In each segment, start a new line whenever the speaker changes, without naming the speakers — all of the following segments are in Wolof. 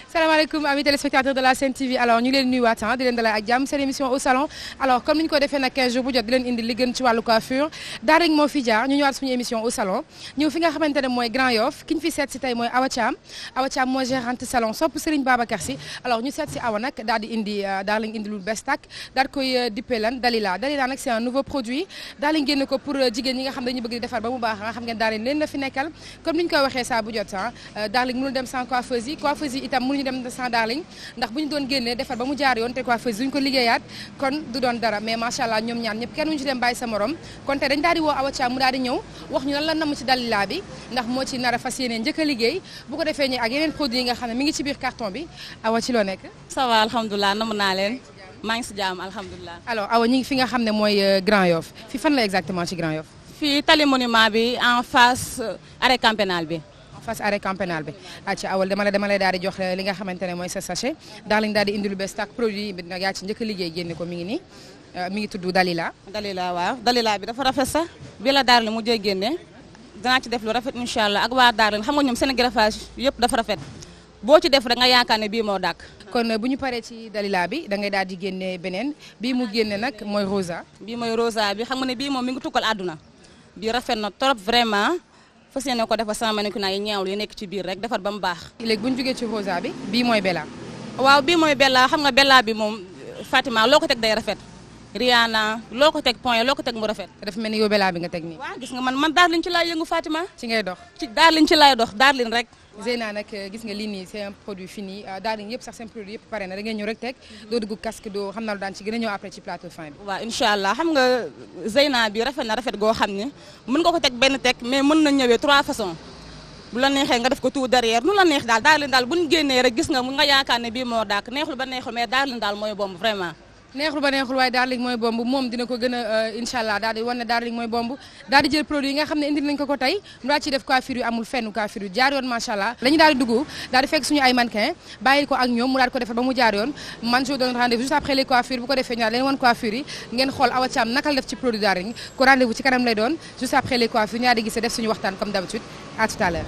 salaamaaleykum amis téléspectateurs de la Sen TV alors ñu leen nuyuwaat di leen dalal ak jàmm seen émission au salon alors comme ni ñu ko defee nag 15 jours bu jot di leen indi li gën ci wàllu coiffure daal rek moo fi jaar ñu ñëwaat suñu émission au salon ñëw fi nga xamante ne mooy Grand Yoff ki ñu fi seet si tey mooy Awa Thiam Awa Thiam mooy gérante salon sopp Serigne Babacar Sy alors ñu seet si Awa nag daal di indi daal lañ indi lu bees tàkk daal di koy dippee lan Dalila Dalila nag c'est un nouveau produit daal lañ génne ko pour jigéen ñi nga xam dañu bëgg di defar ba mu baax nga xam ngeen daal leen leen la fi nekkal comme ni ñu koy waxee saa bu jot ah daal mënul dem sans coiffeuse yi coiffeuse yi itam mënuñu dem sans darling ndax bu ñu doon génnee defar ba mu jaar yoon te coiffeuse duñ ko liggéeyaat kon du doon dara mais macha allah ñoom ñaan ñëpp kenn wuñu ci dem bàyyi sa morom kon te dañ daal di woo Awa Thiam mu daal di ñëw wax ñu lan la namm ci Dalila bi ndax moo ci nar a fas yéene njëkk a liggéey bu ko defee ñi ak yeneen produits yi nga xam ne mi ngi ci biir carton bi Awa ci loo nekk
ça va alhamdulilah namm naa leen maa ngi si jàmm alhamdulilah
alors Awa ñi ngi fi nga xam ne mooy Grand Yoff fi fan la exactement ci Grand Yoff
fii tali monument bi en face arrêt camp pénal bi
en face arrêt camp pénal bi ci awal dama la dama lay daal di jox li nga xamante ne mooy sa sachet daal lañ daal di indi lu bees tàkk produit bi nag yaa ci njëkk a liggéey génne ko mi ngi nii mi ngi tudd Dalila
Dalila waaw Dalila bi dafa rafet sax bi la daar li mu jëy génne danaa ci def lu rafet incha allah ak waa daar xam nga ñoom seen greffage yëpp dafa rafet boo ci def rek nga yaakaar ne bii moo dàkk
kon bu ñu paree ci Dalila bi da ngay daal di génne beneen bii mu génne nag mooy Rosa
bii mooy Rosa bi xam nga ne bii moom mi ngi tukkal àdduna bii rafet na trop vraiment fas yéene ko defar sama mannequin yi ñaawlu yi nekk ci biir rek defar ba mu baax
léegi bu ñu jógee ci Rosa bi bii mooy Bella
waaw bii mooy Bella xam nga Bella bi moom Fatima loo ko teg day rafet Rihanna loo ko teg point loo ko teg mu rafet
dafa mel ni yow Bella bi nga teg nii
waaw gis nga man man Darling ci laay yëngu Fatima
ci ngay dox
ci Darling ci laay dox Darling rek
Zeyna nag gis nga lii nii c'est un produit fini Darling yëpp sax seen produit yëpp pare na da ngay ñëw rek teg doo dugg casque doo xam na lu daan ci gën a ñëw après ci plateau fin bi
waaw incha allah xam nga Zeyna bi rafet na rafet goo xam ne mën nga ko teg benn teg mais mën na ñëwee trois façons bu la neexee nga def ko tout derrière nu la neex daal Darling daal bu ñu génnee rek gis nga mun nga yaakaar ne bii moo daak neexul ba neexul mais Darling daal mooy bomb vraiment
neexul ba neexul waaye Darling mooy bomb moom dina ko gën a incha allah daal di wan ne Darling mooy bomb daal di jël produit yi nga xam ne indi nañ ko ko tey mu daal ciy def coiffure yu amul fenn coiffure yu jaar yoon macha allah la ñu daal di dugg daal di fekk suñu ay mannequin bàyyi ko ak ñoom mu daal di ko defar ba mu jaar yoon man je vous donne rendez-vous juste après les coiffures bu ko defee ñu daal leen wan coiffure yi ngeen xool Awa Thiam naka la def ci produit Darling ko rendez-vous ci kanam lay doon juste après les coiffures ñaari gisee def suñu waxtaan comme d'habitude à tout à l'heure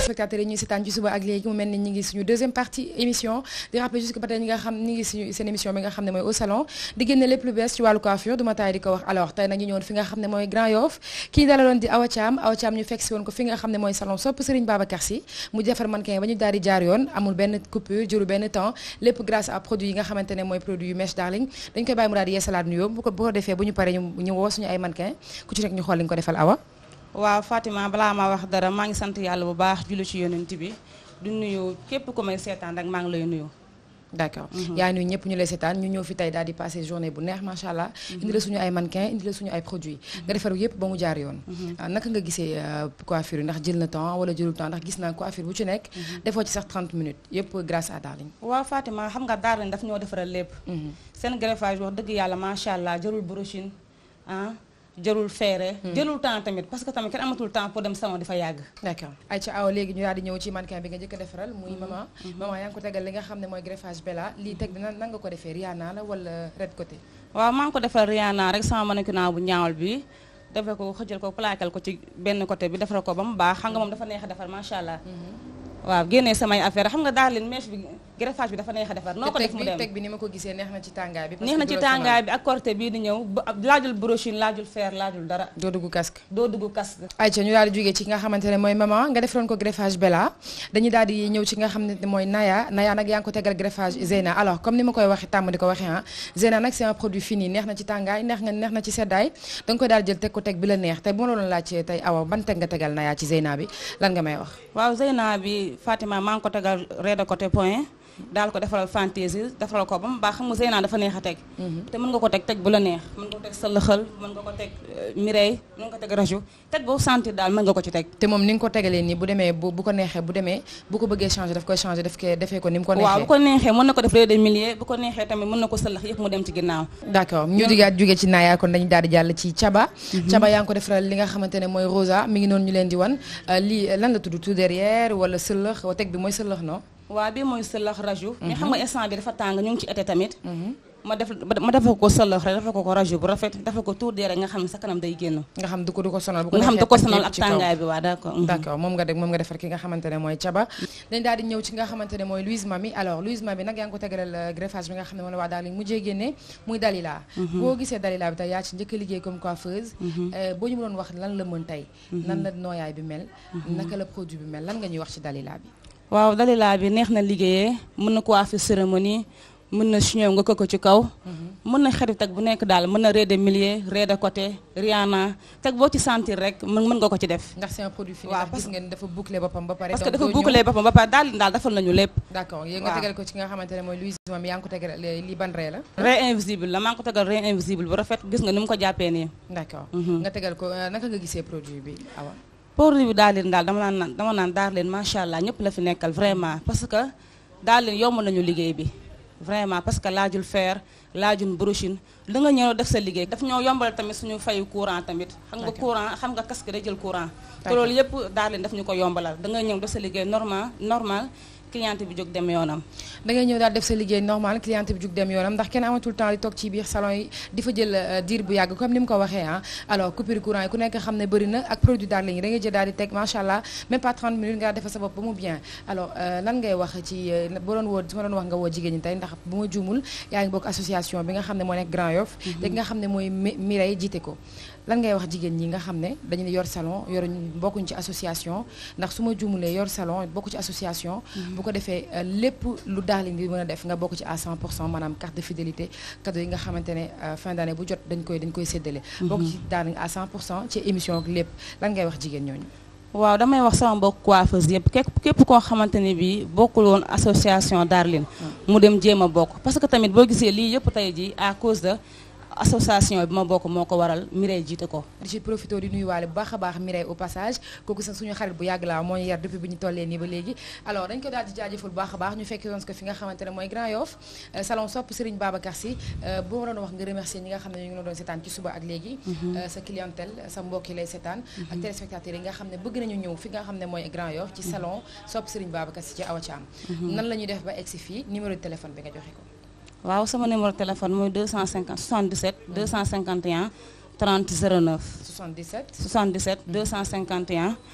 téléspectateurs yi ñuy seetaan ci suba ak léegi mu mel ni ñi ngi suñu deuxième partie émission di rappeler juste que ba tey ñi nga xam ñi ngi suñu seen émission bi nga xam ne mooy au salon di génne lépp lu bees ci wàllu coiffure du ma taay di ko wax alors tey nag ñu ñëwoon fi nga xam ne mooy Grand Yoff kii dalaloon di Awa Thiam Awa Thiam ñu fekk si woon ko fi nga xam ne mooy salon sopp Serigne Babacar Sy mu defar mannequin ba ñu daal di jaar yoon amul benn coupure jëru benn temps lépp grâce à produit yi nga xamante ne mooy produit yu Mèche Darling dañ koy bàyyi mu daal di yeesalaat nuyoo bu ko bu ko defee bu ñu paree ñu ñu woo suñu ay mannequin ku ci nekk ñu xool li ñu ko defal Awa
waaw Fatima balaa ma wax dara maa ngi sant yàlla bu baax julli ci yonent bi du nuyu képp ku may seetaan rek maa ngi lay nuyu.
d'accord yaa nuyu ñëpp ñu lay seetaan ñu ñëw fi tey daal di passé journée bu neex macha allah. indi la suñu ay mannequin indi la suñu ay produits. nga defar yëpp ba mu jaar yoon. naka nga gisee coiffure yi ndax jël na temps wala jëlul temps ndax gis naa coiffure bu ci nekk. defoo ci sax 30 minutes yëpp grâce à Darling.
waaw Fatima xam nga Darling daf ñoo defaral lépp. seen greffage wax dëgg yàlla macha allah jarul brochine ah. jërul feere jëlul temps tamit parce que tamit kenn amatul temps pour dem salon di fa yàgg
d'accord ay ca aw léegi ñu daal di ñëw ci mannequin bi nga njëkk a defaral muy maman maman yaa ngi ko tegal li nga xam ne mooy greffage Bella lii teg dina nan nga ko defee Rihanna la wala red côté
waaw maa ngi ko defal Rihanna rek sama mannequin bu ñaawal bi defee ko xëjal ko plaquel ko ci benn côté bi defal ko ba mu baax xam nga moom dafa neex a defar macha allah waaw génnee samay affaire xam nga daal leen mèche bi greffage bi dafa neex a defar noo ko def mu dem
teg bi ni ma ko gisee neex na ci tàngaay bi
neex na ci tàngaay bi ak corté bii di ñëw laajul brochine laajul fer laajul dara
doo dugg casque
doo dugg casque
ayca ñu daal di jógee ci nga xamante ne mooy maman nga defaroon ko greffage Bella dañuy daal di ñëw ci nga xam ne mooy Naya Naya nag yaa ngi ko tegal greffage Zeyna alors comme ni ma koy waxee tàmm di ko waxee ah Zeyna nag c'est un produit fini neex na ci tàngaay neex nga neex na ci seddaay da nga koy daal jël teg ko teg bi la neex tey bu ma la doon laajte tey awa ban teg nga tegal Naya ci Zeyna bi lan nga may wax
waaw Zeyna bi Fatima maa ngi ko tegal rez de côté point daal ko defaral fantaisie defaral ko ba mu baax xam nga Zeyna dafa neex a teg te mën nga ko teg teg bu la neex mën nga ko teg sa lëxal mën nga ko teg mireille mën nga ko teg raju teg boo sentir daal mën nga ko ci teg
te moom ni nga ko tegalee nii bu demee bu bu ko neexee bu demee bu ko bëggee changer daf koy changer daf koy defee ko ni mu ko neexee
waaw bu ko neexee mën na ko def rez de millier bu ko neexee tamit mën na ko sëlax yëpp mu dem ci ginnaaw
d'accord ñu digaat jógee ci Naya kon dañu daal di jàll ci Caba Caba yaa ngi ko defaral li nga xamante ne mooy rosa mi ngi noonu ñu leen di wan lii lan la tudd tout derrière wala sëlax wa teg bi mooy sëlax non
waaw bii mooy sëlax raju mais xam nga instant bi dafa tàng ñu ngi ci été tamit ma def ma defal ko sëlax rek defal ko ko raju bu rafet defal ko tuur dee rek nga xam ne sa kanam day génn
nga xam du ko du ko sonal bu ko
nga xam du ko sonal ak tàngaay bi waaw d'accord
d'accord moom nga def moom nga defar ki nga xamante ne mooy caba dañ daal di ñëw ci nga xamante ne mooy Louise Mami alors Louise Mami nag yaa ngi ko tegalal greffage bi nga xam ne moom la waa daal mujjee génne muy Dalila boo gisee Dalila bi tey yaa ci njëkk a liggéey comme coiffeuse boo ñu mënoon wax lan la mën tey nan la nooyaay bi mel naka la produit bi mel lan nga ñuy wax ci Dalila bi
waaw Dalila bi neex na liggéeyee mën na coiffer cérémonie mën na chignon nga ko ci kaw mën na xarit teg bu nekk daal mën na rez de millier rez de côté Rihanna teg boo ci sentir rek mën mën nga ko ci def
ndax c'est un produit fini
waaw
ndax gis ngeen dafa boucler boppam ba pare
parce que dafa boucler boppam ba pare daal daal defal nañu lépp
d'accord yéen nga tegal ko ci nga xamante ne mooy Louise Mami yaa ngi ko tegal lii ban ree la
ree invisible la maa ngi ko tegal ree invisible bu rafet gis nga ni mu ko jàppee nii
d'accord nga tegal ko naka nga gisee produit bi awa
produit bi daal leen daal dama naan dama naan daal leen macha allah ñëpp la fi nekkal vraiment parce que daal leen yomb nañu liggéey bi vraiment parce que laajul fer laajul brochine da nga ñëw def sa liggéey daf ñoo yombal tamit suñu fayu courant tamit xam nga courant xam nga casque day jël courant te loolu yëpp daal leen daf ñu ko yombalal da nga ñëw def sa liggéey normal normal cliente bi jóg dem yoonam
da ngay ñëw daal def sa liggéey normal cliente bi jóg dem yoonam ndax kenn amatul temps di toog ci biir salon yi di fa jël diir bu yàgg comme ni mu ko waxee ah alors coupure courant yi ku nekk xam ne bëri na ak produit Darling yi da ngay jël daal di teg macha allah même pas 30 minutes nga defal sa bopp ba mu bien alors lan ngay wax ci boo doon woo su ma doon wax nga woo jigéen ñi tey ndax bu ma juumul yaa ngi bokk association bi nga xam ne moo nekk Grand Yoff te nga xam ne mooy Mireille jiite ko lan ngay wax jigéen ñi nga xam ne dañu ne yor salon yoruñ bokkuñ ci association ndax su ma juumulee yor salon bokku ci association bu ko defee lépp lu Darling di mën a def nga bokk ci à 100 pour cent maanaam carte de fidélité cadeau yi nga xamante ne fin d'année bu jot dañ koy dañ koy séddale bokk ci Darling à 100 pour cent ci émission ak lépp lan ngay wax jigéen ñooñu
waaw damay wax sama mbokk coiffeuse yëpp képp képp koo xamante ne bii bokkul woon association Darling mu dem jéem a bokk parce que tamit boo gisee lii yëpp tey ji à cause de association bi ma bokk moo ko waral Mireille jiite ko
di ci profité di nuyuwaale bu baax a baax Mireille au passage kooku sax suñu xarit bu yàgg la moo ñu yar depuis bi ñu tollee nii ba léegi alors dañ ko daal di jaajëfal bu baax a baax ñu fekk yoon ko fi nga xamante ne mooy Grand Yoff salon sopp Serigne Babacar Sy boo ma doon wax nga remercier ñi nga xam ne ñu ngi la doon seetaan ci suba ak léegi sa clientèle sa mbokk yi lay seetaan ak téléspectateurs yi nga xam ne bëgg nañu ñëw fi nga xam ne mooy Grand Yoff ci salon sopp Serigne Babacar Sy ci Awa Thiam nan la ñuy def ba egsi fii numéro de téléphone bi nga joxe ko
waaw sama numéro téléphone mooy 250 77 251 30 09
77
77 251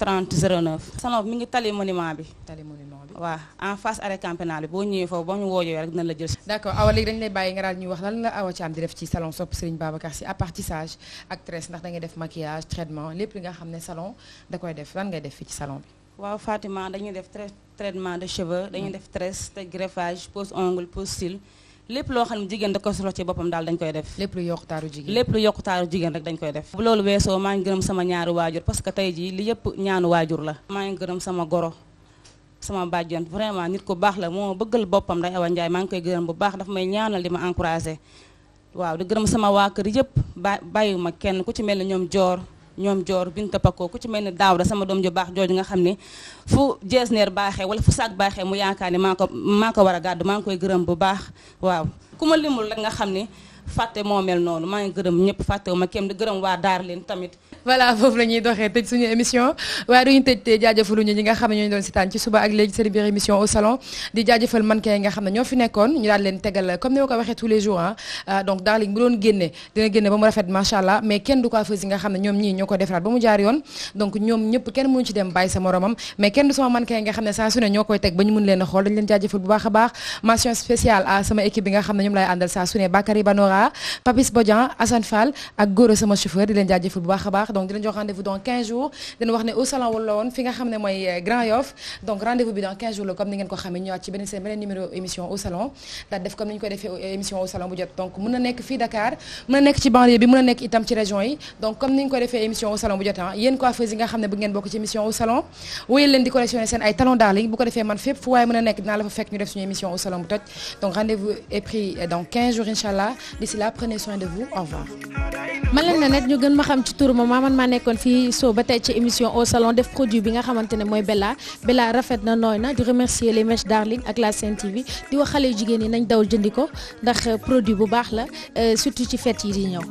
30 09. salon bi mi ngi tali monument bi.
tali monument bi.
waaw en face arrêt campénal bi boo ñëwee foofu boo ñu woojee rek dina la jël.
d'accord awa léegi dañu lay bàyyi nga daal ñuy wax lan la Awa Thiam di def ci salon sopp Serigne Babacar Sy à part tissage ak tresse ndax da ngay def maquillage traitement lépp li nga xam ne salon da koy def lan ngay def fii ci salon bi.
waaw Fatima dañuy def traitement de cheveux dañuy def tresse te greffage pose ongle pose cils lépp loo xam ne jigéen da ko soxla ci boppam daal dañ koy def.
lépp lu yokk taaru jigéen
lépp lu yokk taaru jigéen rek dañ koy def. bu loolu weesoo maa ngi gërëm sama ñaari waajur parce que tey jii li yëpp ñaanu waajur la. maa ngi gërëm sama goro sama bàjjen vraiment nit ku baax la moo bëggal boppam day Awa Ndiaye maa ngi koy gërëm bu baax daf may ñaanal di ma encouragé. waaw di gërëm sama waa kër yëpp ba bàyyiwuma kenn ku ci mel ni ñoom joor ñoom joor binta pako ku ci mel ni daaw da sama doom ju baax jooju nga xam ne fu jeesneer baaxee wala fu saak baaxee mu yaakaar ne maa ko maa ko war a gàddu maa ngi koy gërëm bu baax waaw ku ma limul rek nga xam ne fàtte moo mel noonu maa ngi gërëm ñëpp fàttewu ma kenn di gërëm waa daar leen tamit
voilà foofu la ñuy doxee tëj suñu émission waaye duñu tëj te jaajëfaluñu ñi nga xam ne ñoo ñu doon sitaan ci suba ak léegi seen biir émission au salon di jaajëfal mannequin yi nga xam ne ñoo fi nekkoon ñu daal leen tegal comme ni ma ko waxee tous les jours ah donc Darling bu doon génne dina génne ba mu rafet macha allah mais kenn du coiffeuse yi nga xam ne ñoom ñii ñoo ko defaraat ba mu jaar yoon donc ñoom ñëpp kenn mënu ci dem bàyyi sa moromam mais kenn du sama mannequin yi nga xam ne saa su ne ñoo koy teg ba ñu mun leen a xool dañu leen jaajëfal bu baax a baax mention spéciale à sama équipe bi nga xam ne ñoom lay àndal saa su ne Bakary Banora Papis Bodian Assane Fall ak Goro sama chauffeur di leen jaajëfal bu baax a baax donc di leen jox rendez-vous dans 15 jours dina wax ne au salon wala woon fi nga xam ne mooy Grand Yoff donc rendez-vous bi dans 15 jours la comme ni ngeen ko xamee ñëwaat ci beneen seen beneen numéro émission au salon daal def comme ni ñu ko defee émission au salon bu jot donc mën na nekk fii Dakar mën na nekk ci banlieue bi mën na nekk itam ci région yi donc comme ni ñu ko defee émission au salon bu jot ah yéen coiffeurs yi nga xam ne bëgg ngeen bokk ci émission au salon wóyal leen di collectionner seen ay talons Darling bu ko defee man fépp fu waaye mën a nekk dinaa la fa fekk ñu def suñu émission au salon bu toj donc rendez-vous est pris dans 15 jours inchallah d'ici là prenez soin de vous au revoir
man leen na net ñu gën ma xam ci turu ma man maa nekkoon fii soo ba tey ci émission au salon def produit bi nga xamante ne mooy Bella Bella rafet na nooy na di remercier les mèches Darling ak la Sen TV di wax xale yu jigéen yi nañ dawal jëndi ko ndax produit bu baax la surtout ci fête yi di ñëw.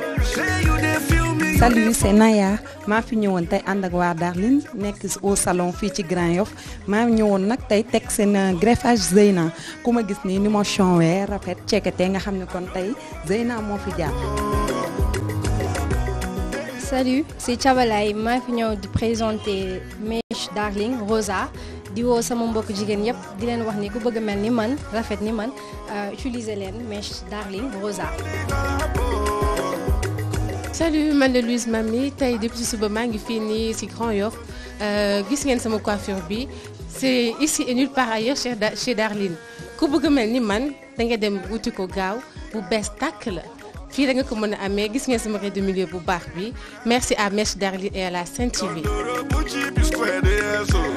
salut c'est Naya maa fi ñëwoon tey ànd ak waa Darling nekk au salon fii ci Grand Yoff maa ñëwoon nag tey teg seen greffage Zeyna ku ma gis nii ni ma chonwee rafet ceekete nga xam ne kon tey Zeyna moo fi jaar.
Salut, c'est Chabalay maa fi ñëw di présenter mèche Darling Rosa di woo sama mbokk jigéen yëpp di leen wax ni ku bëgg a mel ni man rafet ni man utiliser leen mèche Darling Rosa.
salut man la Louise Mami tey depuis suba maa ngi fii nii ci Grand Yoff gis ngeen sama coiffure bi c'est ici et nulle part ailleurs chez chez Darling ku bëgg a mel ni man da nga dem wuti ko gaaw bu bees tàkk la. fii da nga ko mën a amee gis ngeen sama rayon de milieu bu baax bi merci à Mèche Darling et à la Sen TV